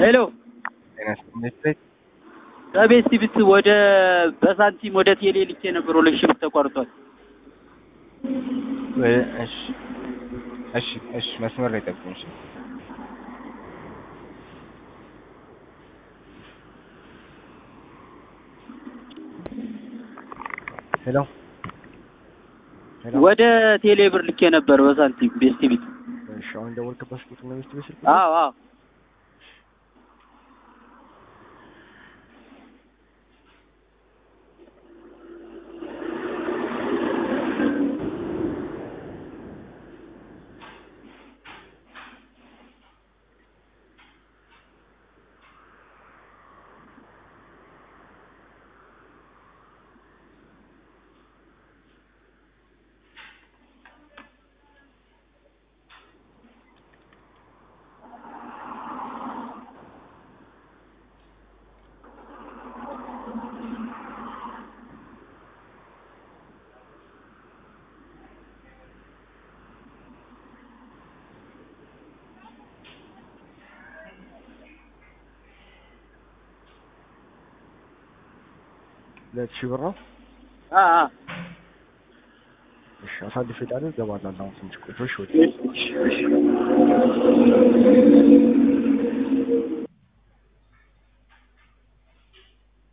ሄሎ ጤና ይስጥልኝ። ከቤት ሲብት ወደ በሳንቲም ወደ ቴሌ ልኬ ነበር። ሁለት ሺህ ብር ተቋርጧል። ወይ- እሺ እሺ እሺ፣ መስመር ላይ ጠብቁኝ። እሺ ሄሎ ሄሎ። ወደ ቴሌ ብር ልኬ ነበር በሳንቲም ቤት ሲብት። እሺ፣ አሁን ደወልክበት ቁጥር ነው ሚስት ቤት አዎ አዎ ሁለት ሺህ ብር ነው። አ አ እሺ፣ አሳልፌ ጣል ገባላለሁ። አሁን ትንሽ ቆይቶ እሺ፣ ወደ